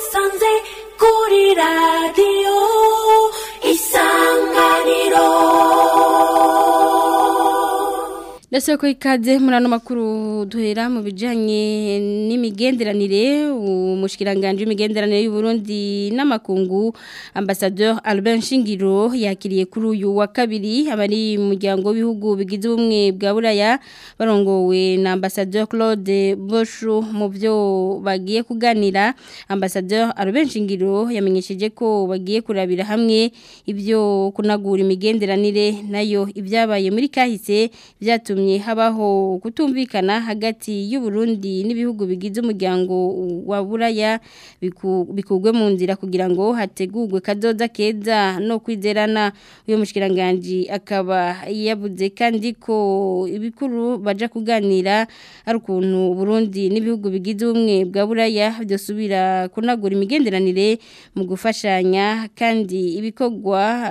sanze kuri radiyo isanganiro ndetse ko ikaze muri ano makuru duhera mu bijyanye n'imigenderanire umushyikiranganji w'imigenderanire y'uburundi n'amakungu ambasador Albert Shingiro yakiriye kuri uyu wa kabiri abari mu muryango w'ibihugu bigize ubumwe bwa buraya barongowe na ambasador Claude Boshu mu byo bagiye kuganira ambasador Albert Shingiro yamenyesheje ko bagiye kurabira hamwe ibyo kunagura imigenderanire nayo ibyabaye muri kahise byatumye habaho kutumvikana hagati y'u Burundi n'ibihugu bigize umuryango wa buraya bikugwe mu nzira kugira ngo hategurwe kazoza keza no kwizerana uyu mushyikiranganji akaba yabuze kandi ko ibikuru baja kuganira ari ukuntu Burundi n'ibihugu bigize ubumwe bwa buraya byosubira kunagura imigenderanire mu gufashanya kandi ibikorwa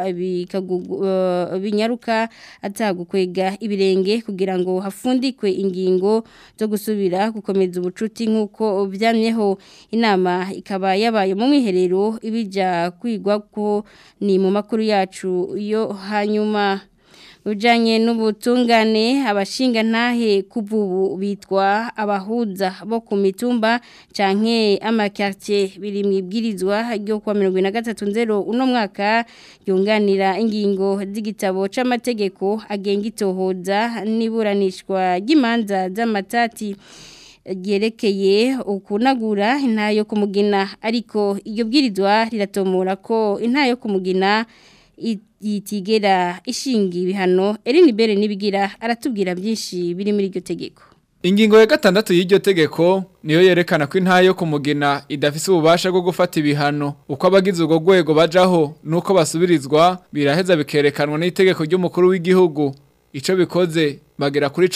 binyaruka atagukwega ibirenge kugira ngo hafundikwe ingingo zo gusubira gukomeza ubucuti nk'uko byamyeho inama ikaba yabaye mu mwiherero ibijya kwigwa ko ni mu makuru yacu yo hanyuma ujanye n'ubutungane abashinga ntahe kuvubu bitwa abahuza bo ku mitumba canke amakartier biri mwibwirizwa ryo kwa 2023 uno mwaka yunganira ingingo z'igitabo c'amategeko agenga itohoza niburanishwa ry'imanza z'amatati ryerekeye ukunagura intayo kumugina ariko iyo bwirizwa riratomora ko intayo kumugina yitigera ishinga ibihano Eline Bere nibigira aratubwira byinshi biri muri iryo tegeko Ingingo ya gatandatu y'iryo tegeko niyo yerekana ko intayo kumugina idafise ububasha bwo gufata ibihano uko abagize ubwo rwego bajaho nuko basubirizwa biraheza bikerekanwa n'itegeko ry'umukuru w'igihugu ico bikoze bagera kuri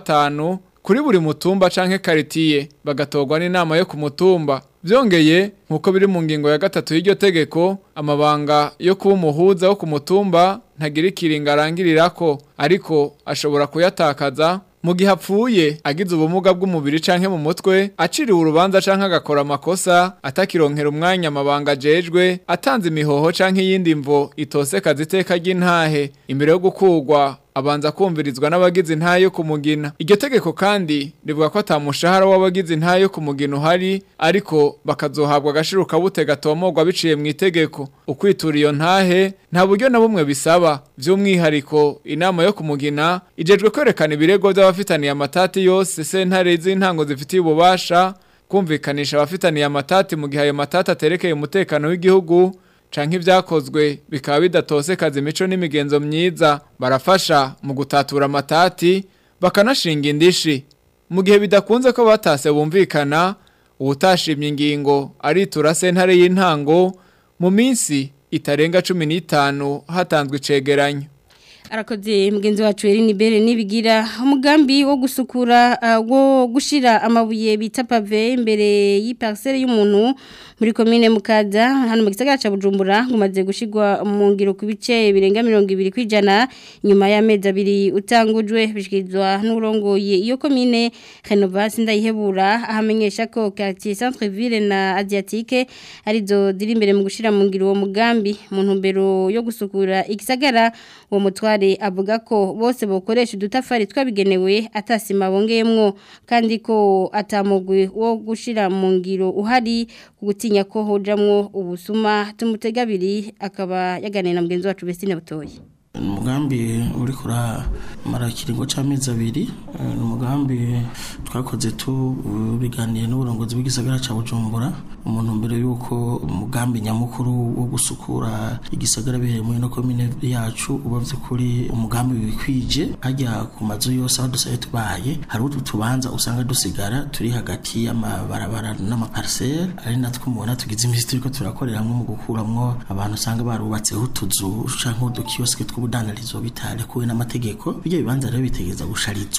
15 kuri buri mutumba canke karitiye bagatorwa n'inama yo ku mutumba byongeye nkuko biri mu ngingo ya gatatu y'iryo tegeko amabanga yo kuba umuhuza wo ku mutumba ntagira ikiringa arangirirako ariko ashobora kuyatakaza mu gihe apfuye agize ubumuga bw'umubiri canke mu mutwe aciriwe urubanza canke agakora amakosa atakironkera umwanya amabanga ajejwe atanze imihoho canke iyindi mvo itosekaza iteka ry'intahe imbere yo gukurwa abanza kumvirizwa n'abagize intahe yo kumugina iryo tegeko kandi rivuga ko atamushahara w'abagize intahe yo kumugina uhari ariko bakazohabwa agashiruka bute gatomorwa biciye mu itegeko ukwitura iyo ntahe nta buryo na bumwe bisaba by'umwihariko inama yo kumugina ijejwe kwerekana ibirego by'abafitaniye amatati yose sentare z'intango zifitiye ububasha kumvikanisha abafitaniye amatati mu gihe ayo matati aterekeye umutekano w'igihugu canke ibyakozwe bikaba bidatosekaza imico n'imigenzo myiza barafasha mu gutatura amatati bakanashinga indishi mu gihe bidakunze ko batase bumvikana ubutashimye ingingo aritura sentare y'intango mu minsi itarenga cumi n'itanu hatanzwe icegeranyo arakoze mugenzi wacu Eline Bere nibigira umugambi wo gusukura uh, wo gushira amabuye bita pave imbere y'iparcelle y'umuntu muri commune Mukaza hano mu gisagara ca Bujumbura ngumaze gushigwa mu ngiro ku bice birenga 200 kwijana nyuma y'amezi abiri utangujwe bishikizwa n'urongoye iyo commune Renovation ndayihebura ahamenyesha ko quartier centre ville na Asiatique arizo ziri imbere mu gushira mu ngiro uwo mugambi mu ntumbero yo gusukura igisagara uwo mutware avuga ko bose bokoresha udutafari twabigenewe atasima bongeyemwo kandi ko atamugwi wo gushira mu ngiro uhari kugutinya ko hojamwo ubusuma tumutegabiri akaba yaganira na mugenzi wacu Bestine Butoyi umugambi uri kuramara ikiringo cy'amezi abiri ni umugambi twakoze tubiganiye n'uburongozi bw'igisagara cya bujumbura umuntu mbere y'uko umugambi nyamukuru wo gusukura igisagara bihereye muri ino komine yacu uba by'ukuri umugambi wikwije hajya ku mazu yose aho dusaye tubaye hari utu tubanza usanga dusigara turi hagati y'amabarabara n'amapariseri ari natwo mubona tugize iminsi turi ko turakoreramo mu gukuramwo abantu usanga barubatseho utuzu cyangwa udukiyosike tw'ubu ubudandarizwa bitarekuwe n'amategeko bijya bibanza rero bitegeza gusharizwa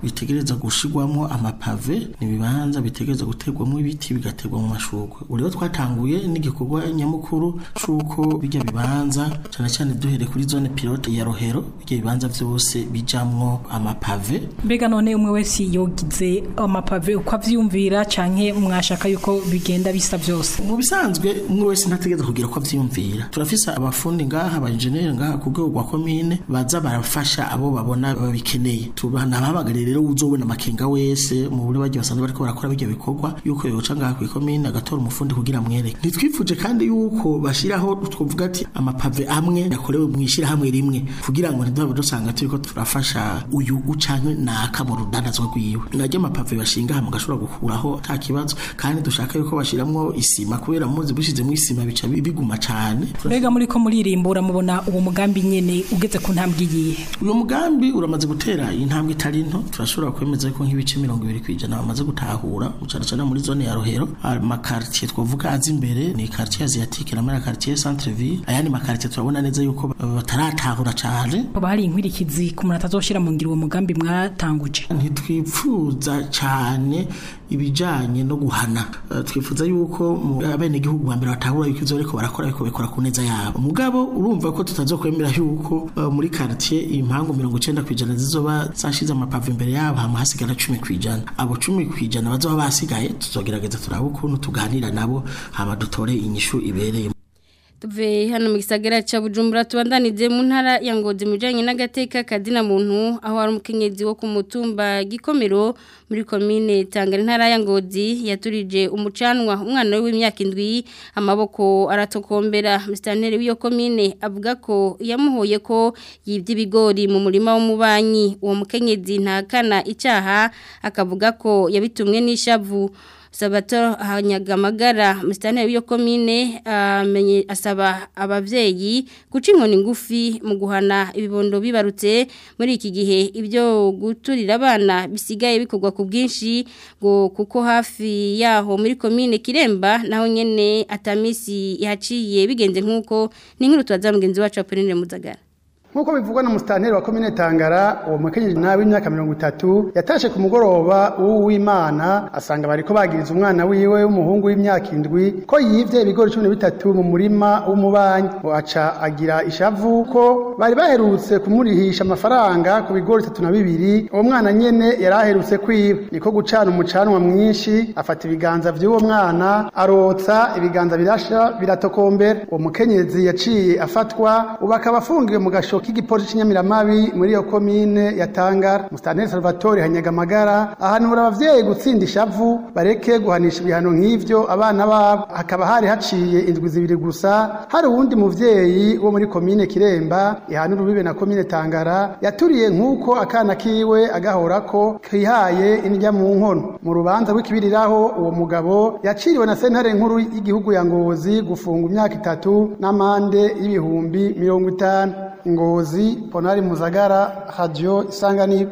bitegereza gushirwamo amapave ni ibibanza bitegereza guterwamo ibiti bigaterwa mu mashurwe ubu rero twatanguye n'igikorwa nyamukuru c'uko bijya bibanza cyane cyane duhereye kuri zone pilote ya rohero bijya bibanza vyose bijamwo amapave mbega none umwe wese yogize amapave uko avyumvira canke mwashaka yuko bigenda bisa byose mu bisanzwe umwe wese ntategereza kugira ko avyiyumvira turafise abafundi ngaha aba engineer ngaha ku rwego rwa komine baza barafasha abo babona babikeneye tubanababagariye rero uzobona amakenga wese mu buryo bagiye basanzwe bariko barakora bijya bikorwa yuko yoca ngaha ku komine agatora umufundi kugira amwereke ntitwifuje kandi yuko bashiraho twovuga ati amapave amwe yakorewe mu ishirahamwe rimwe kugira ngo ntiduhabe dusanga turiko turafasha uyu ucanke naka mu rudandazwa rwiwe naryo amapave bashinga hamwe gashobora gukuraho nta kibazo kandi dushaka yuko bashiramwo isima kubera muzi bushizemo isima bica biguma cane mbega muri ko muririmbura mubona uwo mugambi nyene ugeze ku ntambwe iyihe uyu mugambi uramaze gutera intambwe itari nto turashobora kwemeza ko nk'ibice mirongo ibiri kwijana bamaze gutahura cyane cyane muri zone ya rohero amakartier twavuga azi imbere ni quartier asiatique na mara quartier centre ville ayandi makartier turabona neza yuko bataratahura cane hoba hari inkwirikizi ku muntu atazoshira mu ngiro uwo mugambi mwatanguje ntitwipfuza cane ibijanye no guhana uh, twifuza yuko abene gihugu bambere batahura yuko ivyo bariko barakora biko bikora ku neza yabo mugabo urumva ko tutazokwemera yuko uh, muri quartier impangu 90 kwijana zizoba zashize amapave imbere yabo hamwe hasigara 10 kwijana abo 10 kwijana bazoba basigaye tuzogerageza turabe ukuntu tuganira nabo hama dutore inyishu ibereye tuve hano mu gisagara ca Bujumbura tubandanize mu ntara ya Ngozi mujanye n'agateka kadina muntu aho ari umukenyezi wo ku mutumba gikomero muri commune Tangara ntara ya Ngozi yaturije umucanwa umwana w'imyaka indwi amaboko aratokombera mustanteri w'iyo commune avuga ko yamuhoye ko yibye ibigori mu murima w'umubanyi uwo mukenyezi ntakana icaha akavuga ko yabitumwe n'ishavu Sabato hanyagamagara mustane w'iyo komine amenye asaba abavyeyi guca inkoni ngufi mu guhana ibibondo bibarutse muri iki gihe ibyo guturira abana bisigaye bikorwa ku bwinshi ngo kuko hafi yaho muri komine Kiremba naho nyene atamisi yaciye bigenze nkuko ni nkuru twaza mugenzi wacu Apoline Muzagara Nkuko bivugwa na mustanteri wa komine Tangara uwo mukenyezi nawe w'imyaka 30 yatashe ku mugoroba uw'Imana asanga bariko bagiriza umwana wiwe w'umuhungu w'imyaka indwi ko yivye ibigori 13 mu murima w'umubanyi aca agira ishavu ko bari baherutse kumurihisha amafaranga ku bigori 32 uwo mwana nyene yaraherutse kwiba niko gucana umucanwa mwinshi afata ibiganza vy'uwo mwana arotsa ibiganza birasha biratokombera uwo mukenyezi yaciye afatwa ubakaba afungiwe mu gasho k'igipolisi cy'inyamiramabi muri iyo komine ya Tangara Mustanteri Salvatore Hanyagamagara ahanura abavyeyi gutsinda ishavu bareke guhanisha ibihano nk'ivyo abana babo hakaba hari haciye indwi zibiri gusa hari uwundi muvyeyi wo muri komine Kiremba ihanura ubibe na komine Tangara yaturiye nk'uko akana kiwe agahorako kihaye indya mu nkono mu rubanza rw'ikibiriraho uwo mugabo yaciriwe na sentare nkuru y'igihugu ya Ngozi gufunga imyaka itatu n'amande y'ibihumbi mirongo itanu ngozi ponari muzagara radio isanganiro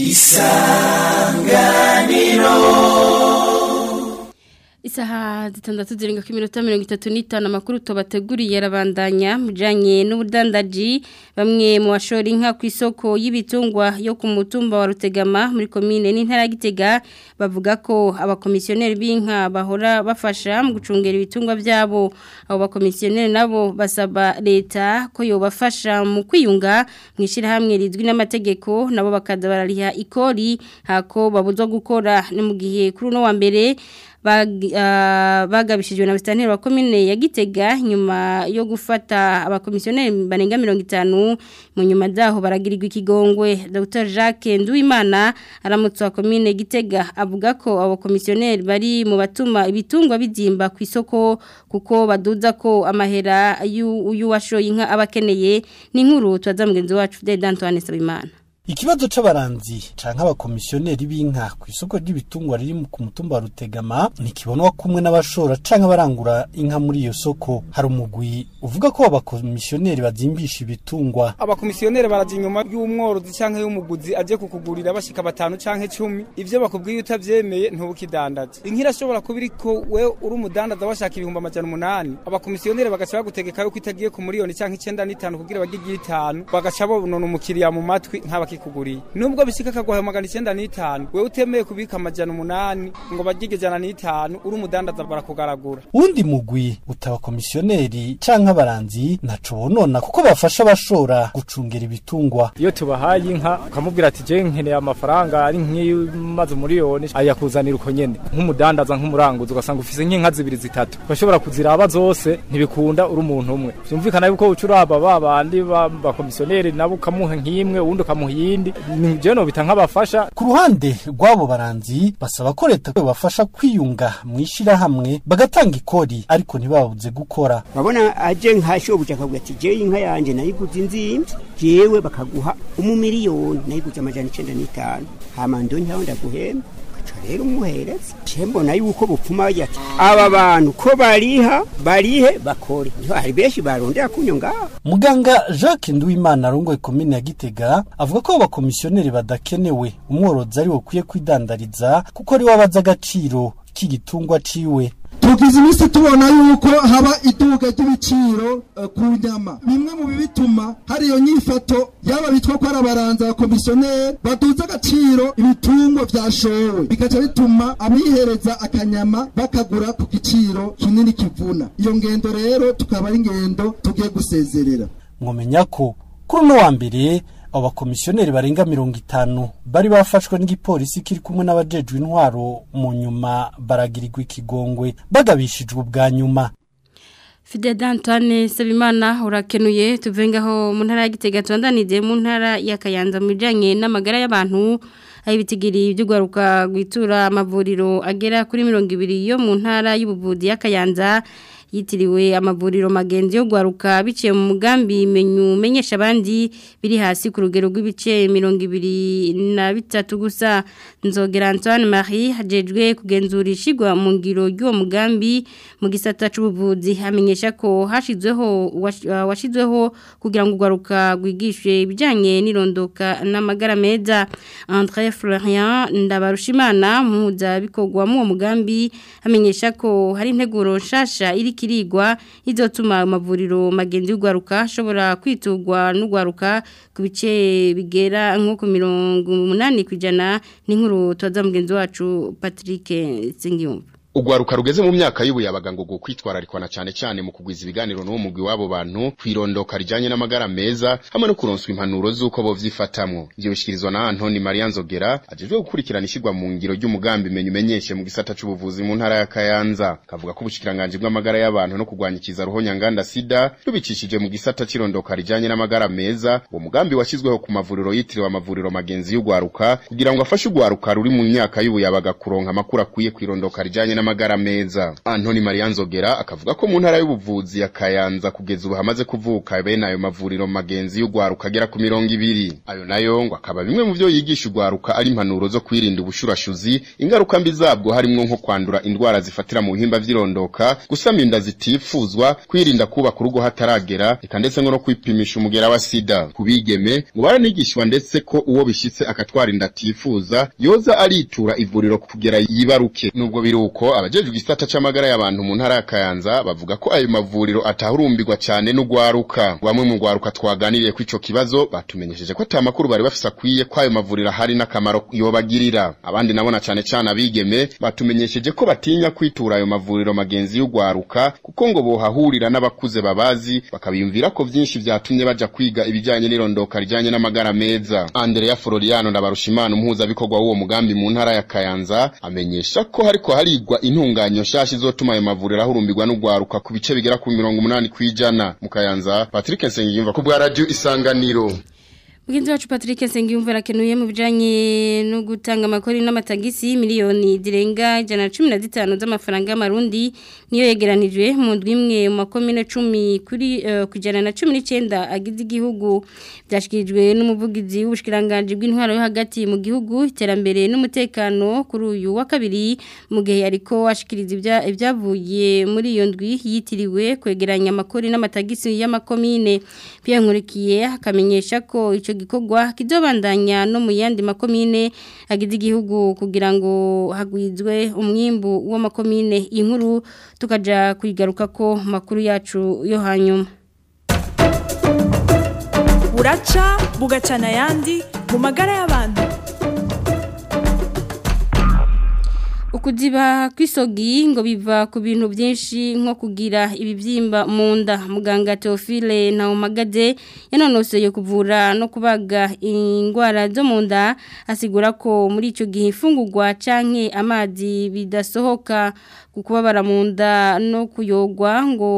Isaha zitandatu zirenga ku minota mirongo itatu n'itanu amakuru tubateguriye arabandanya mujanye n'ubudandaji bamwe mu bashora inka ku isoko y'ibitungwa yo ku mutumba wa Rutegama muri komine n'intara ya Gitega bavuga ko abakomisiyoneri b'inka bahora bafasha mu gucungera ibitungwa byabo abo bakomisiyoneri nabo basaba leta ko yobafasha mu kwiyunga mu ishyirahamwe rizwi n'amategeko nabo bakaza barariha ikori hako babuzwa gukora ni mu gihe kuri uno wa mbere bagabishijwe na mustanteri wa komine ya Gitega nyuma yo gufata abakomisiyoneri barenga 50 mu nyuma zaho baragirirwa ikigongwe Dr Jacques Nduwimana aramutse wa komine Gitega avuga ko abo komisiyoneri bari mu batuma ibitungwa bizimba ku isoko kuko baduza ko amahera y'uyu washoye inka abakeneye ni nkuru twaza mugenzi wacu Fidel Antoine Sabimana Ikibazo c'abaranzi canke abakomisiyoneri b'inka ku isoko ry'ibitungwa riri ku mutumba wa Rutegama ntikibonwa kumwe n'abashora canke abarangura inka muri iyo soko hari umugwi uvuga ko abakomisiyoneri bazimbisha ibitungwa abakomisiyoneri baraje inyuma y'umworozi canke y'umuguzi aje kukugurira bashika batanu canke cumi ivyo bakubwiye utavyemeye ntubukidandaza inka irashobora kuba iriko we uri umudandaza washaka ibihumbi amajana umunani abakomisiyoneri bagaca bagutegeka yuko itagiye ku miliyoni canke icenda n'itanu kugira bagire itanu bagaca bonona umukiriya mu matwi nk'abaki akikuguriye nubwo bishika akaguha magana icyenda n'itanu wewe utemeye kubika amajana umunani ngo bagige ijana n'itanu uri umudandaza barakugaragura undi mugwi utaba komisioneri canke abaranzi ntaco bonona kuko bafasha abashora gucungera ibitungwa iyo tubahaye inka ukamubwira ati je nkeneye amafaranga ari nk'imaze umuriyoni ayakuzanira uko nyene nk'umudandaza nk'umuranguzi ugasanga ufise nk'inka zibiri zitatu urashobora kuziraba zose ntibikunda uri umuntu umwe vyumvikana yuko uca uraba ba bandi bakomisiyoneri nabo ukamuha nk'imwe uwundi ukamuha iyindi je nobita nk'abafasha ku ruhande rw'abo baranzi basaba ko leta bafasha kwiyunga mw'ishirahamwe bagatanga ikori ariko ntibabuze gukora babona aje nka shobuja akavuga ati je inka yanje nayiguze inzimvye jewe bakaguha umumiliyoni nayiguze amajana icenda n'itanu hama ndonyaho ndaguhemba rero umuhereza mbona yuko bupfuma bagira ati aba bantu ko bariha barihe bakore niho hari benshi barondera kunyo ngaho muganga jacques nduwimana arongoye komine ya gitega avuga ko abakomisiyoneri badakenewe umworozi ari we ukwiye kwidandariza kuko ari we abaza agaciro k'igitungwa ciwe tugize iminsi tubona yuko haba iduka ry'ibiciro ku nyama bimwe mu bituma hari iyo nyifato yaba bitwa ko ari abaranza abakomisiyoneri baduza agaciro ibitungwa vyashowe bigaca bituma abihereza akanyama bakagura ku giciro kinini kivuna iyo ngendo rero tukaba ari ingendo tugiye gusezerera mwomenya ko kuri uno wa mbere abo bakomisiyoneri barenga mirongo itanu bari bafashwe n'igipolisi kiri kumwe n'abajejwe intwaro mu nyuma baragirirwa ikigongwe bagabishijwe ubwa nyuma Fide Dantane Sabimana urakenuye tuvengaho mu ntara ya Gitega tubandanije mu ntara ya Kayanza mu bijanye n'amagara y'abantu aho ibitigiri by'ugwaruka gwitura amavuriro agera kuri 200 yo mu ntara y'ubuvuzi ya Kayanza yitiriwe amavuriro magenzi yo gwaruka biciye mu mugambi menyu menyesha abandi biri hasi ku rugero rw'ibice 23 gusa nzogera Antoine Marie hajejwe kugenzura ishigwa mu ngiro y'uwo mugambi mu gisata c'ubuvuzi hamenyesha ko hashizweho washizweho kugira ngo gwaruka gwigishwe ibijanye n'irondoka n'amagara meza André Florian ndabarushimana muza bikogwa mu mugambi hamenyesha ko hari integuro nshasha iri kirigwa izotuma amavuriro magenzi y'ugwaruka ashobora kwitugwa n'ugwaruka ku bice bigera nko ku mirongo umunani ku ijana n'inkuru tubaza mugenzi wacu Patrick Singiyumva Ugwaruka rugeze mu myaka y'ubuyabaga ngo kwitwararikwa na cyane cyane mu kugwiza ibiganiro n'uwo mugwi wabo bantu kwirondoka rijanye n'amagara meza hamwe no kuronswa impanuro z'uko bo vyifatamwo ivyo bishikirizwa na Antoni Maria Nzogera ajejwe gukurikirana ishigwa mu ngiro ry'umugambi menye umenyeshe mu gisata c'ubuvuzi mu ntara ya Kayanza kavuga ko ubushikiranganje bw'amagara y'abantu no kugwanyikiza ruhonya nganda sida rubicishije mu gisata c'irondoka rijanye n'amagara meza uwo mugambi washyizweho ku mavuriro yitiriwe amavuriro magenzi y'ugwaruka kugira ngo afashe ugwaruka ruri mu myaka y'ubuyabaga kuronka amakuru akwiye kwirondoka rijanye n'amagara meza Antoni Maria Nzogera akavuga ko mu ntara y'ubuvuzi ya Kayanza kugeza ubu hamaze kuvuka bene ayo mavuriro magenzi y'ugwaruka agera ku mirongo ibiri ayo nayo ngo akaba bimwe mu byo yigisha ugwaruka ari impanuro zo kwirinda ubushurashuzi ingaruka mbi zabwo harimo nko kwandura indwara zifatira mu bihimba vy'irondoka gusama inda zitifuzwa kwirinda kubaka urugo hataragera eka ndetse no kwipimisha umugera wa sida kubigeme ngo baranigishwa ndetse ko uwo bishitse akatwara inda atifuza yoza aritura ivuriro kugera yibaruke nubwo biri uko abajejwe igisata c'amagara y'abantu mu ntara ya Kayanza bavuga ko ayo mavuriro atahurumbirwa cyane n'ugwaruka bamwe mu gwaruka twaganiriye ku ico kibazo batumenyesheje ko ata makuru bari bafise akwiye ko ayo mavuriro hari n'akamaro yobagirira abandi nabona cyane cyane abigeme batumenyesheje ko batinya kwitura ayo mavuriro magenzi y'ugwaruka kuko ngo bohahurira n'abakuze babazi bakabiyumvira ko vyinshi vyatumye baja kwiga ibijanye n'irondoka rijanye n'amagara meza Andrea Floriano ndabarushimana umuhuza bikorwa w'uwo mugambi mu ntara ya Kayanza amenyesha ko hariko harigwa intunganyo nshasha izotuma ayo mavuriro ahurumbirwa n'ugwaruka ku bice bigera ku mirongo umunani kwijana mu Kayanza Patrick Nsengiyumva ku bwa radio Isanganiro Mugenzi wacu Patrick Sengiyumva rakenuye mu bijanye no gutanga amakori n'amatagisi miliyoni zirenga 115 z'amafaranga y'amarundi niyo yegeranijwe mu ndwi imwe mu makomine 10 kuri uh, kujana na 19 agize igihugu byashikirijwe n'umuvugizi w'ubushikiranganje bw'intwaro yo hagati mu gihugu iterambere n'umutekano kuri uyu wa kabiri mu gihe ariko ashikiriza ibyavuye muri iyo ndwi yitiriwe kwegeranya amakori n'amatagisi y'amakomine Pierre Nkurikiye akamenyesha ko ico gikorwa kizobandanya no mu yandi makomine agize igihugu kugira ngo hagwizwe umwimbu w'amakomine inkuru tukaja kwigaruka ko makuru yacu yo hanyuma buraca bugacana ayandi mu magara y'abantu ukuziba kw'isogi ngo biva ku bintu byinshi nko kugira ibibyimba mu nda muganga Theophile Ntawumagaze yanonoseye kuvura no kubaga indwara zo mu nda asigura ko muri icyo gihe ifungurwa canke amazi bidasohoka ku kubabara mu nda no kuyogwa ngo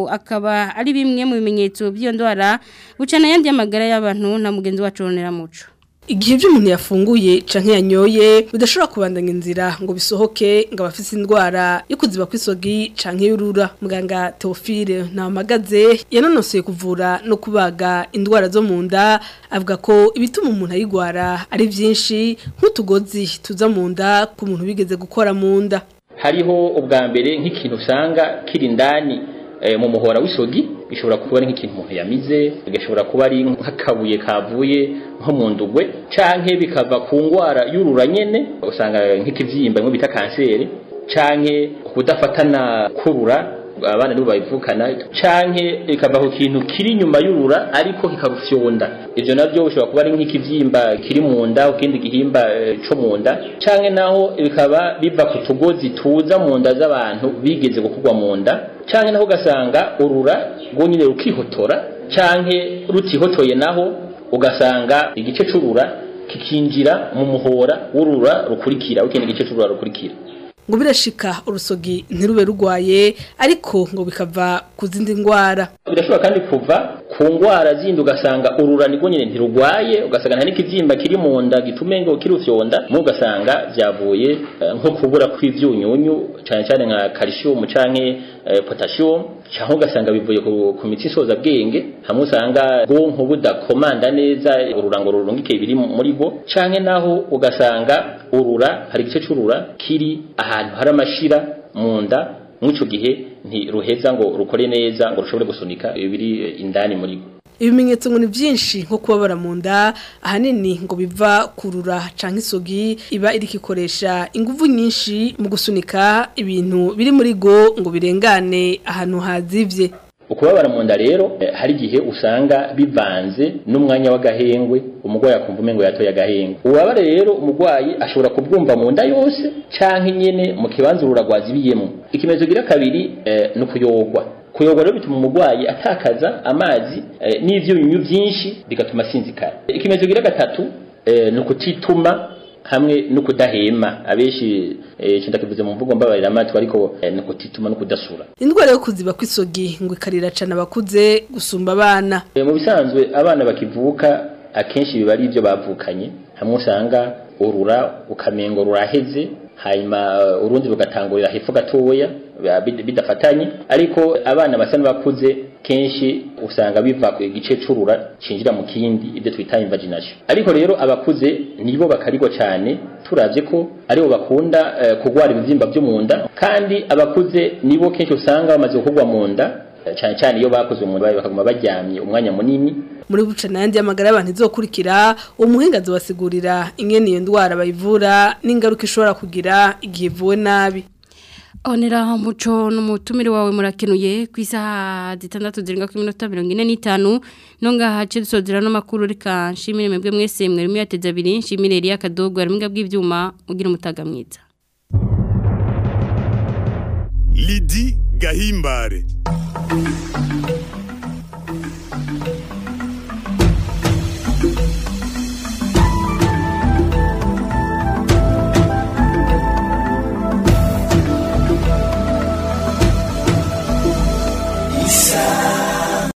akaba ari bimwe mu bimenyetso by'iyo ndwara bucana yandi y'amagara y'abantu na mugenzi wacu Ronera Muco igihe ibyo umuntu yafunguye canke yanyoye bidashobora kubandanya inzira ngo bisohoke ngo abafise indwara yo kuziba kw'isogi canke y'urura muganga Theophile Ntawamagaze yanonoseye kuvura no kubaga indwara zo mu nda avuga ko ibituma umuntu ayigwara ari byinshi nk'utugozi tuza mu nda ku muntu bigeze gukora mu nda hariho ubwa mbere nk'ikintu usanga kiri indani mu muhora w'isogi gishobora kuba ari nk'ikintu umuntu yamize gishobora kuba ari nk'akabuye kavuye nko mu ndugwe canke bikava ku ngwara y'urura nyene usanga nk'ikivyimba imwe bita kanseri canke kudafatana kurura abana nibo bayivukana canke ikava ku kintu kiri inyuma y'urura ariko kikarufyonda ivyo navyo bishobora kuba ari nk'ikivyimba kiri mu nda ukindi gihimba e, co mu nda canke naho bikaba biva ku tugozi tuza mu nda z'abantu bigeze gukugwa mu nda canke naho ugasanga urura rwonyine rukihotora canke rutihotoye naho ugasanga igice c'urura kikinjira mu muhora w'urura rukurikira ukindi gice c'urura rukurikira ngo birashika urusogi ntirube rugwaye ariko ngo bikava ku zindi ndwara birashobora kandi kuva ku ndwara zindi ugasanga urura nirwo nyine ntirugwaye ugasanga nta n'ikibyimba kiri mu nda gitume ngo kirufyonda mu ugasanga byavuye nko kubura kw'ivyunyunyu cyane cyane nka calcium canke potassium cyangwa ugasanga bivuye ku mitsi isoza bwenge hamwe usanga bwonko budakomanda neza ururango rurungike biri muri bwo canke naho ugasanga urura hari igice c'urura kiri ahantu hari amashira mu nda mw'ico gihe ntiruheza ngo rukore neza ngo rushobore gusunika ibiri indani muri bwo ibimenyetso ngo ni byinshi nko kubabara mu nda ahanini ngo biva kurura canke isogi iba iri kikoresha ingufu nyinshi mu gusunika ibintu biri muri go ngo birengane ahantu hazivye ukubabara mu nda rero hari igihe usanga bivanze n'umwanya w'agahengwe umurwayi akumva umengo yatoye agahengwe ububabare rero umurwayi ashobora kubwumva mu nda yose canke nyene mu kibanza ururagwazibiyemo ikimenyetso gira kabiri ni ukuyogwa kuyogwa rero bituma umurwayi atakaza amazi n'ivyunyunyu byinshi bigatuma asinzikara ikimenyetso gira gatatu ni ukutituma hamwe no kudahema abenshi cyenda kivuze mu mvugo mbabarira amatwi ariko no kutituma no kudasura indwara yo kuziba kw'isogi ngo ikarira cana abakuze gusumba abana mu bisanzwe abana bakivuka akenshi biba ari ibyo bavukanye hamwe usanga urura ukamengo ruraheze hanyuma urundi rugatangurira hepfo gatoya bidafatanye ariko abana basa n'abakuze kenshi usanga biva ku gice c'urura cinjira mu kindi ibyo twita invagination ariko rero abakuze nibo bakarigwa cyane turavye ko aribo bakunda uh, kugwara ibivyimba byo mu nda kandi abakuze nibo kenshi usanga bamaze kugwa mu nda cyane cyane iyo bakoze umuntu bakaguma baryamye umwanya munini muri buca nandi amagara y'abantu izokurikira umuhinga azobasigurira ingene iyo ndwara bayivura n'ingaruka ishobora kugira igihe ivuwe nabi Onera muco n'umutumire wawe murakenuye ku isaha zitandatu zirenga ku minota mirongo ine n'itanu nonga hace dusozera n'amakuru reka nshimire mwebwe mwese mwarimo yateze abiri nshimire Elia Kadogo ari bw'ibyuma ugira umutaga mwiza Lidi Gahimbare